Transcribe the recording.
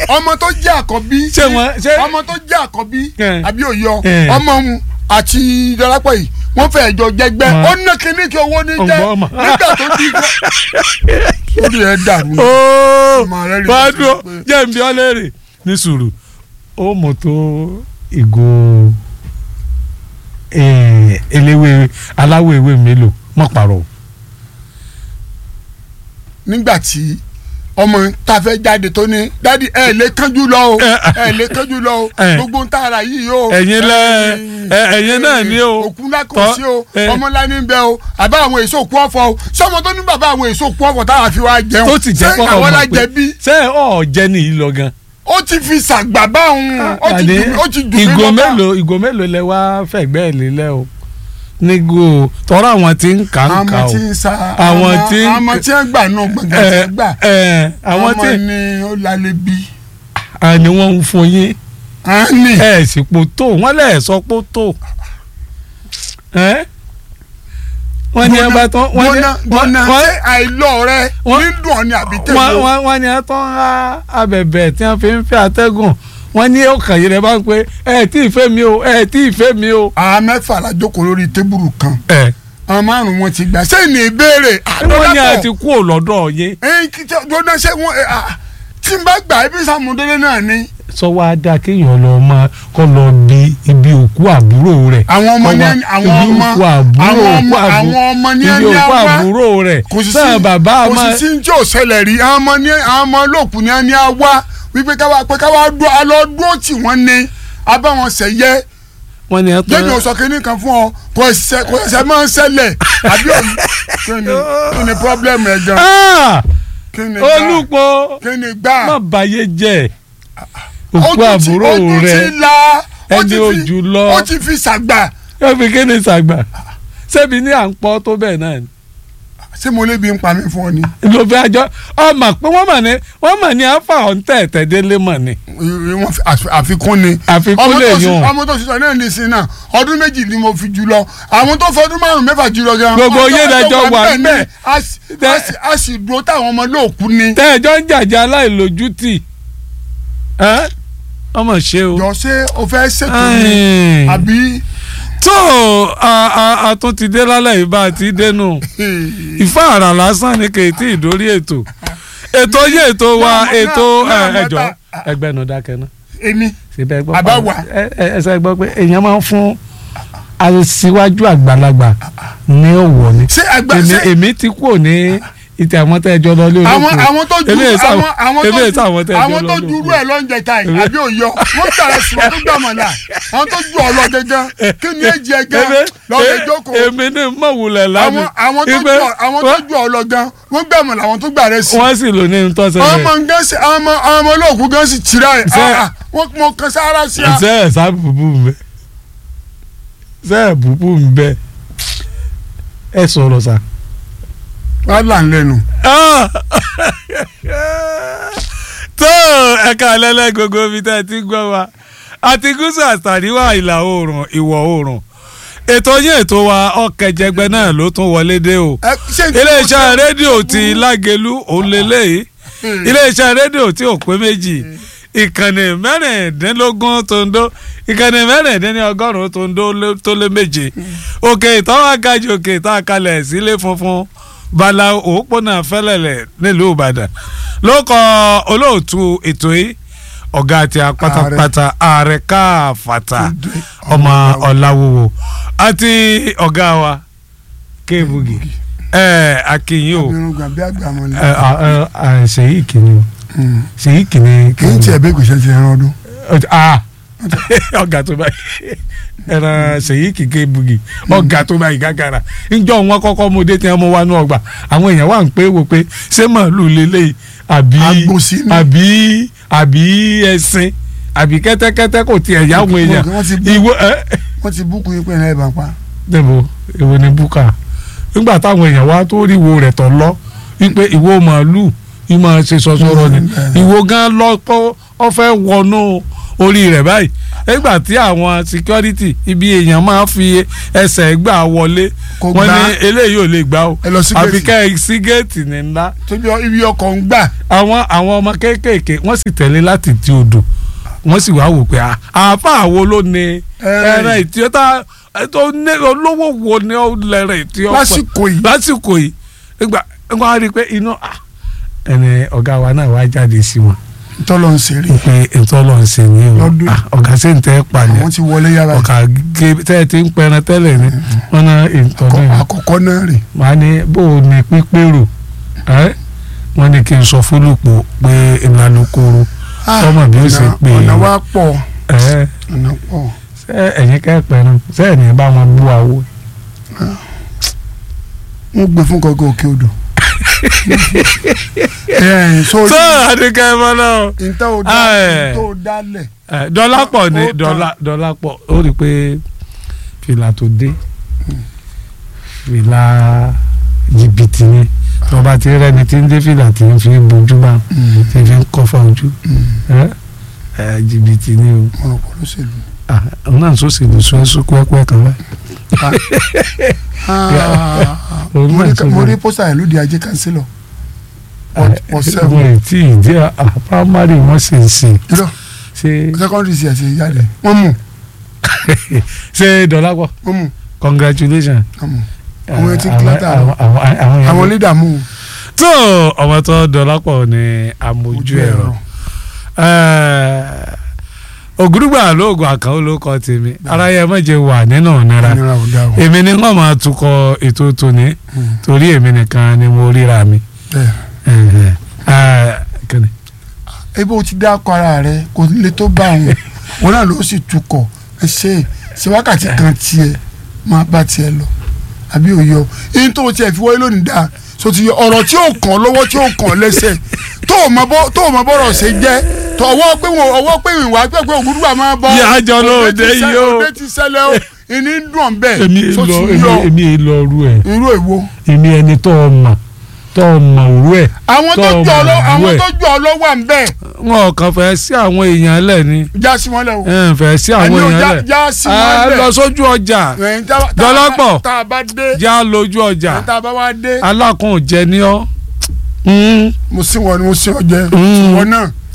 ọmọ tó jẹ́ àkọ́bí Ṣé wọ́n- ṣé- ọmọ tó jẹ́ àkọ́bí Eh. àbí òyọ Eh. ọmọ òun àti dọ́lápọ̀ yìí wọ́n fẹ́ jọ jẹgbẹ́ Wọ́n- ó ná kíní kí owó ní jẹ́ Ọgbọ́n ọmọ. nígbà tó di kọ́ lórí ẹ̀ dàrú ni. ooo Ọmọ rẹ̀ rí wàá i dúró pé- jẹ́ n bí ọ́ léèrè ní sùúrù ó mọ̀ tó ìgò eh, eléwé aláwọ̀ ewé mélòó mọ̀ pàrọ̀ o. nígbà tí ọmọ tá a fẹ́ jáde tó ní dádì ẹ lè kánjú lọ o Eh. ẹ lè kánjú lọ o Eh. gbogbo ń tààrà yìí o. Ẹ̀yin lẹ- ẹ- ẹ̀yin náà ní o. òkú ńlá kò Tọ́- sí o eh. ọmọ ńlá ní bẹ o àbá àwọn èso òkú ọ̀fọ̀ o sọmọ tó ní bàbá àwọn èso òkú ọ̀fọ̀ táwa fi wá jẹun tó ti jẹ́ kọ́ ṣé àwọn ọmọ alájẹ bí pé ṣé ọ̀ jẹ́ nìyí lọ gan. ó ti fi ṣàgbà bá òun ó ti Àní, dùn ó ti dùn mí ìgò lọ́kàn. mélòó ìgò mélòó lẹ wá fẹ̀gbẹ́ ẹ̀ lélẹ̀ o nígò tọ́rọ àwọn tí ń kà ń kà àwọn o tí ń sa Àwọn tí ń- àwọn tí ń gbà náà gbọ̀ngàn tí ẹ ń gbà ẹ àwọn ọmọ tí ni ó lálẹ́ bí. àní wọ́n ń fún yín à ń nì ẹ sì pò tó wọ́n lẹ̀ sọ pò tó ẹ wọ́n ní ẹgbẹ́ tán wọ́n ní gbọ́nà gbọ́nà wọ́n- ṣé àìlọ́ rẹ wọ́n- ní dùn ọ́ ni àbí wọ́n tẹ̀wọ́ wọ́n wọ́n ní ẹ tán á abẹ̀bẹ̀ tí wọ́n fi ń fẹ́ atẹ́gùn wọ́n ní ọkàn yìí rẹ̀ bá ń pé ẹ tí ì fẹ́ mi o ẹ tí ì fẹ́ mi o. àwọn mẹ́fà la jókòó lórí tébùrù kan ẹ àwọn márùn-ún wọn ti gbà sẹ́yìn ní ìbéèrè wọ́n ní àti kú ò lọ́dọ̀ yín ẹyin kìtẹ dọdọ ṣe wọn ẹ ah, tí n bá gbà ibi sàmúdélé náà ni. sọ wá dáa kéèyàn lọ máa kọ́ lọ bí ibi òkú àbúrò rẹ̀ àwọn ọmọ Kọ́ ní wá ẹni àwọn ibi ọmọ òkú àbúrò àwọn òkú ọmọ àbúrò àwọn ọmọ ní ibi ẹni òkú àwa àbúrò rẹ̀ kò sí sí sáà bàbá kò máa sí sí tí ò ṣẹlẹ̀ rí àwọn ọmọ ní àwọn ọmọ olóòkú ní ẹni àwa wípé káwa pé káwa dúró alọ́ dúró tì wọ́n ní abáwọn sẹ̀yẹ wọ́n ní ẹ tó jẹ́mi ò sọ kínní kan fún ọ kò ṣẹ kò ṣẹ máa ń ṣẹlẹ̀ àbí òun kí ni kí ni pọ́blẹ́mù ẹ̀ gan Ah! kí ni gbà olùpọ̀ kí ni gbà má bàyé jẹ́ Ó òkú tún ti- àbúrò ó tún rẹ̀ ti la ó ẹni ti fi- ojú lọ. ó ti fi ṣàgbà yóò fi kéde sàgbà ṣebí ní à ń pọ́ tó bẹ́ẹ̀ náà ni ṣé mo lè bí ń pa mí fún ọ ni. ló fi àjọ ọmọ pé wọ́n mọ̀ ní wọ́n mọ̀ ní afa ọ̀ǹtẹ̀ tẹ̀délé mọ̀ ni wọ́n fi- àfi- àfikún ni. àfikún ọmọ lè tó sì- yàn ọmọ tó sísọ náà ní sin náà ọdún méjì ni mo fi jù lọ àwọn tó fọdún márùn mẹ́fà jù lọ gan. Gbogbo ọjọ́ yín lẹjọ ọjọ́ wà ní, ńbẹ̀. a sì- Tẹ- a sì- a sì dúró táwọn ọmọ lóòkú ni. tẹ́ẹ̀jọ́ ń jàjà aláìlójútì ẹ́? ọmọ ṣe o. jọ ṣé o fẹ́ ṣètò ni Ai. àbí. tó a- a- a tún ti dé lálẹ́ yìí bá a ti dénú ìfá àrà lásán ni kì í tí ì dórí ètò ètò yé ètò wa Náà- ètò náà- náà ẹjọ́ mọ́ta- ẹgbẹ́ nu dákẹ́ náà èmi síbẹ̀ gbọ́ Àbá pa- wà. ẹ- ẹ- ẹsẹ̀ gbọ́ pé èèyàn máa ń fún aṣíwájú àgbàlagbà ní òwò ni ṣé àgbà èmi ṣé èmi ti kú ní ìtẹ̀ àwọn tẹ́ ẹjọ́ lọ lé olóko àwọn àwọn tó ju èmi èsì àwọn àwọn èmi tó èsì àwọn tẹ́ ju ẹjọ́ àwọn lọ tó lé ju irú olóko. ẹ̀ lọ́njẹ ta yìí àbí òyọ wọ́n gbàrà sí wọn tó gbà mọ̀ náà àwọn tó ju ọ̀lọ́ gẹ́gẹ́ kí ni èjì ẹ̀ gan Èmi- lọ́ọ́ e- jókòó èmi ní mọ̀wulẹ̀ àwọn lánàá àwọn tó Ibẹ̀- ju àwọn tó ju ọ̀lọ́ gan wọ́n gbà mọ̀ làwọn tó gbà rẹ̀ sí. wọ́n sì lò ní àwọn ntọ́sẹ̀lẹ̀ ọmọ gan sí àwọn ọmọ àwọn ọmọ olóòkú gan sì tìrà ẹ̀ Ṣé- ah, ah, wọ́n mọ kan sára sí a. ṣe ẹ̀ sá bùbù mbẹ ṣe ẹ̀ bùbù mbẹ ẹ sọ̀rọ̀ sá. wàhálà ń lẹ́nu. Ah! tó ẹ̀ka alẹ́lẹ́ gbogbo ibi tẹ́ ẹ ti gbọ́ wa àti gúúsù àtàríwá ìlà oòrùn ìwọ̀ oòrùn ètò yín ètò wa ọ̀kẹ́jẹgbẹ́ náà ló tún wọlé dé o Ẹ, ṣé tí mo iléeṣẹ́ sọ- rédíò ti lágẹ̀lú òun lélẹ́yìí Hmm. iléeṣẹ́ rédíò tí ò pé méjì ìkànnì mẹ́rìndínlógún tó ń dó ìkànnì mẹ́rìndínlọ́gọ́rùn-ún tó ń dó lé- tó lé méje òkè ìtọ́wọ́ agajì òkè ìtọ́ àkàlẹ̀ sílé funfun bala òpópónà fẹ́lẹ̀lẹ̀ nílùú ìbàdàn ló kọ olóòtú ètò yìí ọ̀gá àti apátápátá ààrẹ káfàtà ọmọ ọ̀làwòwò àti ọ̀gá wa kéèbùgì ẹ̀ akínyìn o irun gbàgbé àgbà mọ̀ ní. ẹ ẹ ẹ ṣèyí kìíní ṣèyí kìíní kì í tiẹ̀ bẹ́ẹ̀ kò ṣe ti ẹran ọdún. ah ọ̀gá tó báyìí ẹran ṣèyí kìíní bugi ọ̀gá tó báyìí gàgàrà níjọ́ wọn kọ́kọ́ mo dé tí wọ́n mú wa ní ọgbà àwọn èèyàn wà ń pé wò pé ṣé màálù lélẹ̀ àbí Àgbò sí ni. àbí àbí ẹṣin àbí kẹ́tẹ́kẹ́tẹ́ kò tiẹ̀ yá àwọn èèyàn Wọ́n ti bú- ìwọ ẹ wọ́n ti búkú yín pé ẹ̀ bá pa. dẹ́bo èwo ni búkà nígbà táwọn èèyàn wá tó rí ìwo rẹ̀ tọ̀ lọ wípé ìwo màálù yìí máa ṣe sọsọrọ ni Mm, ìwo gan lọ pọ́ ọ fẹ́ wọnú orí rẹ̀ báyìí nígbà tí àwọn security ibi èèyàn máa fi ẹsẹ̀ gbà wọlé Kò wọ́n gbà. ní eléyìí ò lè gbà o ẹ lọ sí àfi géètì ká ẹ sí géètì ní ńlá tóbi ibi ọkọ̀ ń gbà àwọn àwọn ọmọ kéékèèké wọ́n sì tẹ̀lé láti ti odò wọ́n sì wá wò pé à- àáfà wo ló ní Ẹran ẹran ìtí ó tá tó ní olówó wo ni ó lẹ́rìn ìtí ó pẹ́ lásìkò yìí lásìkò yìí nígbà wọ́n á rí i pé inú à, ẹni ọ̀gá wa náà wá jáde sí wọn tọ́lọ̀ ń ṣeré pé ètò ọlọ́run ṣe ní o Lọ́dún. à, ọ̀gá sì ń tẹ́ pàdé àwọn ti wọlé yàrá ọ̀gá gé tẹ́ ẹ ti ń pẹran tẹ́lẹ̀ ni wọ́n ná ètò Àkọ́- náà àkọ́kọ́ náà rè màá ní bó o ní pípérò ẹ́ wọ́n ní kí n sọ fúlùpọ̀ pé ìlànà koro Ọmọ mi ò sì Ọ̀nà- pè é. ọ̀nà wa pọ̀ ẹ́ ọ̀nà pọ̀ ṣé ẹ̀yin kẹ́pẹ́ náà ṣé ẹ̀ ní bá wọn bú àwo. wọ́n gbé fún gọ́gọ́ òkè odò ẹ̀ sórí tó àdìgẹ́ ẹ mọ́ náà. ìtọ́ ò dá Ah, ẹ̀. ìtọ́ ò dálẹ̀ ẹ dọ́lápọ̀ ni Ó tán. dọ́là dọ́lápọ̀ ó rí i pé fìlà tó dé fìlà jìbìtì ni tí wọ́n bá ti rẹ́ni tí ń dé fìlà tí ń fi bojú bá tí ń fi ń kọ́fà ojú ẹ ẹ jìbìtì ni o mo rò pọ̀ lóṣèlú. Ah, òun náà sọ sí ìlúsọ ẹsùn pẹ́pẹ́ kan báyìí. Ah, Òun mo náà rí sọ mo rí bẹ́ẹ̀. pósítà yẹn lóde ajé kánsílọ̀ Wọ́n- wọ́n sẹ́wọ̀n. wọ́n ì tí ì dé à primary wọ́n sì ń sìn irọ́ ṣé secondary sí ẹ̀sìn jáde wọ́n mú ṣé dọ́lápọ̀ wọ́n mú congratulations. wọ́n mú Àwọn etí Àwọn- kílátà rẹ̀. àwọn- àwọn- àwọn yẹn àwọn lídà mú tó ọmọ tó dọlápọ̀ ní amójú ẹ̀rọ ògúrúgbà lóògùn àkànó ló kọ tèmi ara yẹn mọ̀jẹ̀ wà nínú ìnira ìnira ò dá o èmi ni wọ́n máa tukọ̀ ètò tòní Mm. torí èmi nìkan ni mo ríra mi. bẹ́ẹ̀ kíni ebi o ti dá akọ ara rẹ kò lè tó bá àwọn wọn náà ló sì tukọ̀ ẹ ṣe ṣe wákàtí kan tiẹ̀ máa bá tiẹ̀ lọ àbí òye o yín tó o tiẹ̀ fi wọlé lónìí dáa so ti yọ ọ̀rọ̀ tí ó kàn lọ́wọ́ tí ó kàn lẹ́sẹ̀ tó o mọ bọ́ tó o mọ bọ́rọ̀ ṣe jẹ́ tó ọwọ́ pé wọn ọwọ́ pé ìwà pé pé ògúdùgbà máa bọ́ Ìyá àjọ lóde òde ti ṣẹ- yìí o. òde ti ṣẹlẹ̀ o ìní ń dùn bẹ́ẹ̀ èmi so lọ ti yọ èmi èmi lọ ru ẹ irú èwo. èmi ẹni tó o mọ̀ tó o mọ̀ òru ẹ àwọn tó Tó o jọ ọ lọ mọ̀ àwọn ẹ̀. tó jọ ọ lọ wà ń bẹ́ẹ̀ wọn kàn fẹ́ sí àwọn èèyàn lẹ̀ ni já sí wọn lẹ o. ẹ ń fẹ́ sí àwọn Àní o, èèyàn já- lẹ̀ já sí Ah, wọn lẹ. lọ sójú ọjà Ẹ̀yin tá- tá- Dọ́lápọ̀. tá a bá dé já lójú ọjà tá a bá wá dé alákùn jẹ ní ọ. mo sí wọn ni mo sí ọ jẹ Mm. wọn náà